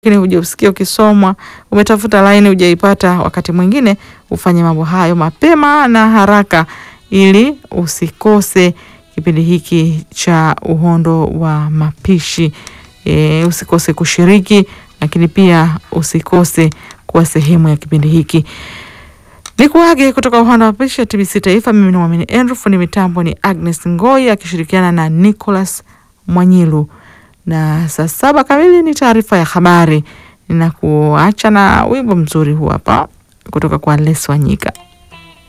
lakini hujausikia ukisomwa, umetafuta laini hujaipata. Wakati mwingine ufanye mambo hayo mapema na haraka ili usikose kipindi hiki cha uhondo wa mapishi. E, usikose kushiriki, lakini pia usikose kuwa sehemu ya kipindi hiki. Ni kuage kutoka uhondo wa mapishi ya TBC Taifa. Mimi ni Mwamini Andrew, fundi mitambo ni Agnes Ngoi akishirikiana na Nicholas Mwanyilu na saa saba kamili ni taarifa ya habari. Ninakuacha na wimbo mzuri huu hapa kutoka kwa Les Wanyika.